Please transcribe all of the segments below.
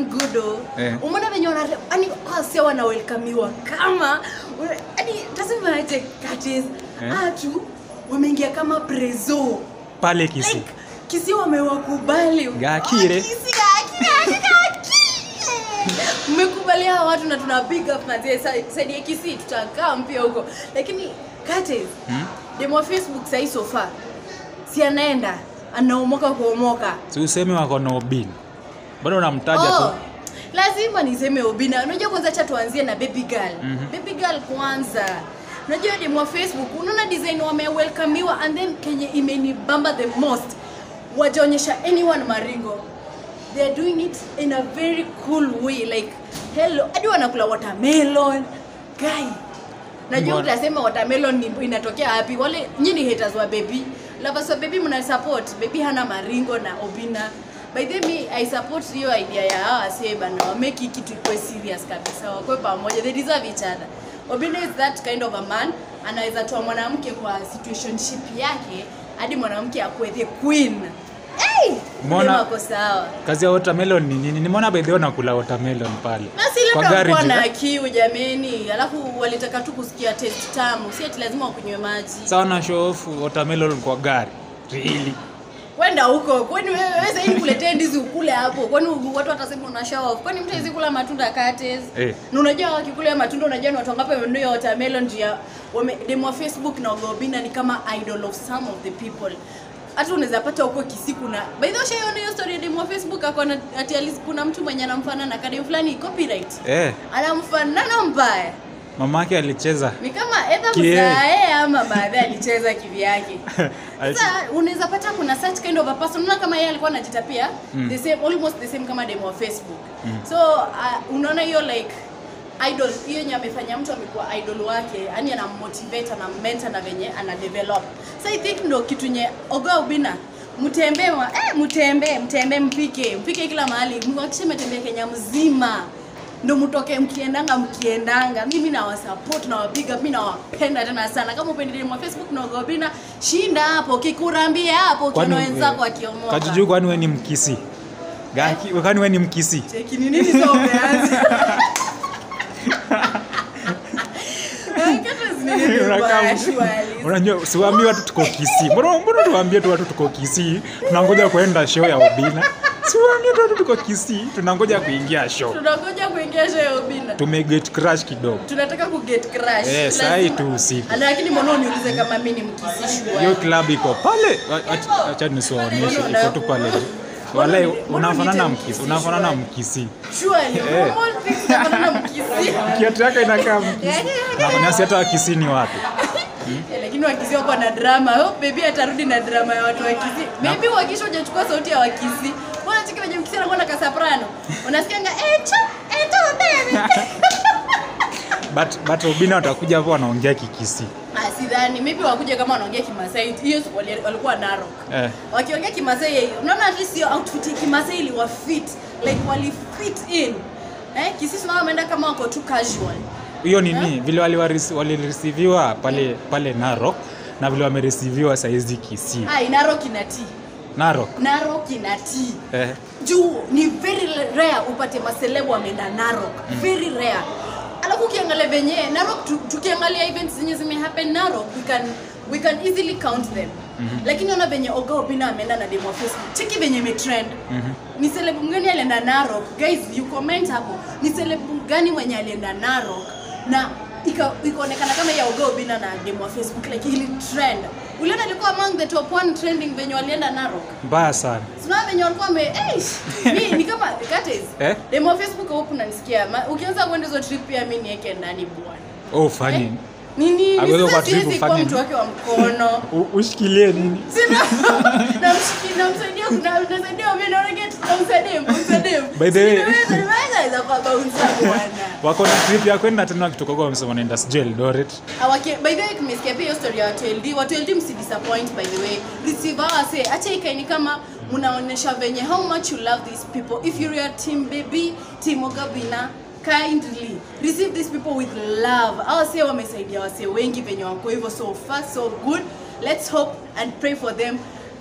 doing good oh. Eh. umeona venye wana yani wase wanawelkamiwa kama yani tasema aje katis Eh. atu wameingia kama prezo pale kisi like kisi wamewakubali Gakire. Oh, Kisi, gaki, gaki, gaki. mmekubalia hawa watu na tuna big up manzie saidi ya kisi tutakaa mpya huko lakini katis Hmm? demo wa facebook sahii sofa si anaenda anaomoka kuomoka si useme wako na obin bado unamtaja Oh, tu lazima niseme obina unajua kwanza cha tuanzie na baby girl Mhm. baby girl kwanza unajua demu wa facebook unaona design wamewelkamiwa and then kenye imenibamba the most wajaonyesha anyone maringo they are doing it in a very cool way like hello hadi wanakula watermelon guy najua Mbona? utasema watermelon ni- inatokea wapi wale nyinyi haters wa baby lovers wa baby mna support baby hana maringo na obina by the way i support hiyo idea ya hawa wasee bana wameki kitu ikuwe serious kabisa wakwe pamoja they deserve each other obina is that kind of a man anaweza toa mwanamke kwa situationship yake hadi mwanamke akuwe the queen hey! Mbona- Dem ako sawa kazi ya watermelon ni nini nimeona bedheo nakula watermelon pale na si Kwa labda gari walikuwa juu. na kiu jameni alafu walitaka tu kusikia taste tamu si ati lazima wakunywe maji sawa na show off watermelon kwa gari really kwenda huko kwani wewe wewe sasa kuletee ndizi ukule hapo kwani watu watasema una show off kwani mtu hawezi kula matunda kates Eh. na unajua wakikula ya matunda unajua ni watu wangapi wamenunua watermelon juu ya wame demo wa facebook na Ogobina ni kama idol of some of the people hata unaweza pata huko kisiku na by the way ushaiona hiyo story ya demo wa facebook akona ati alis- kuna mtu mwenye anamfanana kadem fulani copyright eh anamfanana mbaya mamake alicheza ni kama edha Kie. mzae ama baadaye alicheza kivyake Aliche- sasa unaweza pata kuna such kind of a person unaona kama yeye alikuwa anajitapia Mm. the same almost the same kama demo wa facebook so uh, unaona hiyo like idol hiyo yenye amefanya mtu amekuwa idol wake yani anammotivate anammentor na venye ana develop so i think ndo kitu nye ogoa ubina mtembee wa- eh, mtembee mtembee mpike mpike kila mahali mwakishe metembea kenya mzima ndo mtoke mkiendanga mkiendanga mimi nawasupport nawapiga mi nawapenda tena sana kama upendelea mwa facebook na Ogobina shinda hapo kikurambia hapo Kwani, kiona wenzako eh, akiomoka kajuju kwani we ni mkisi Gaki, kwani we ni mkisi cheki ni nini sasa umeanza Kata zinini Unakaa mbaya, mtu- surely. unajua siwaambie watu tuko kisii mbona mbona tuwaambie tu watu tuko kisii tunangoja kuenda show ya obina siwaambie tu watu tuko kisii tunangoja kuingia show tunangoja kuingia show ya Obina tumeget crash kidogo tunataka kuget crash Eh, Lazima- saa hii tu usiku. lakini mbona uniulize kama mimi ni mkisishwa hiyo club iko pale Acha- acha nisiwaonyeshe iko tu pale walai unafanana mkisi unafanana mkisi surely Eh. normal things zinafanana mkisi kiatu yake inakaa mkisi nafanyasi hata wakisi ni wapi Eh, lakini wakisi wako na drama oh, baby atarudi na drama ya watu wakisi maybe wakisha hujachukua sauti ya wakisi mbona chiki venye mkisi anakuwa na kasaprano unasikianga echo echo baby but but obina watakuja hapo wanaongea kikisi ah sidhani maybe wakuja kama wanaongea kimasai hiyo siku wali- walikuwa narok eh. wakiongea kimasai unaona at least hiyo outfit ya kimasai iliwa fit like wali fit in eh kisisi nao wameenda kama wako tu casual hiyo nini vile waliwaris- walireceiviwa pale pale narok na vile wamereceiviwa saizi kisii ah narok inatii narok narok inatii eh. juu ni very rare upate maselebu wameenda narok very rare alafu ukiangalia venye narok tu, tukiangalia events zenye zimehappen narok we can, we can easily count them mm-hmm. lakini ona venye oga opina ameenda na demo wa facebook cheki venye imetrend Mhm. ni selebu mgani alienda narok guys you comment hapo ni selebu gani mwenye alienda narok na ika- ikaonekana kama ya oga opina na demo wa facebook like ili trend uliona alikuwa among the top one trending venye walienda narok mbaya sana Sina venye walikuwa wame eh, mi ni kama Gates. Eh? Demo wa Facebook huku unanisikia. Ma- Ukianza kwenda hizo trip pia mimi niweke ndani bwana. oh, fanye Eh? Nini? Aweze Ni kwa sasa trip siwezi kuwa ufanye mtu nini? wake wa mkono. U- ushikilie nini Sina namshiki namsaidia kuna namsaidia mimi naona get namsaidia namsaidia. By the way- Naweza kwa bouncer bwana. wako na trip ya kwenda tena wakitoka kwa wamesema wanaenda sijui Eldoret Awake, by the way tumesikia pia hiyo story ya watu LD. Watu LD msidisappoint by the way. Receive our say. Acha ikaini kama mnaonyesha venye how much you love these people. If you're a team baby, team Ogabina, kindly receive these people with love. Our say wamesaidia wase wengi venye wako hivyo so far so good. Let's hope and pray for them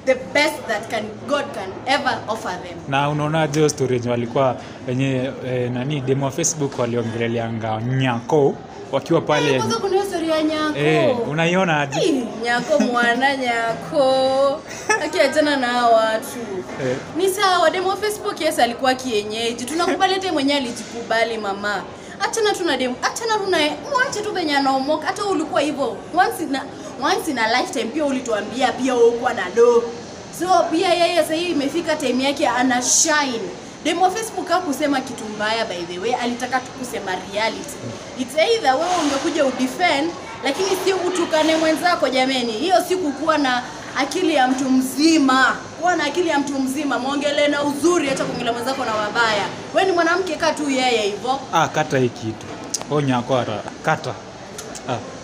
the best that can god can ever offer them na unaonaje hiyo story yenye walikuwa wenye eh, nani demo wa facebook waliongeleleanga nyako wakiwa pale kwanza kuna hiyo story ya nyako eh, unaiona aje Ih, nyako mwana nyako akiachana na hawa watu Eh. ni sawa demo facebook yes alikuwa kienyeji tunakubali hata mwenyewe alijikubali mama achana tuna demo achana tuna mwache tu venye anaomoka hata ulikuwa hivyo once in a, once in a lifetime pia ulituambia pia ukuwa na do so pia yeye sasa hii imefika time yake ana shine demo facebook hakusema kitu mbaya by the way alitaka tu kusema reality it's either wewe ungekuja udefend lakini si utukane mwenzako jameni hiyo si kukuwa na akili ya mtu mzima kuwa na akili ya mtu mzima mwongelee na uzuri hata kuongelea mwenzako na wabaya we ni mwanamke kaa tu yeye hivyo ah, kata hii kitu o nyako ata kata ah.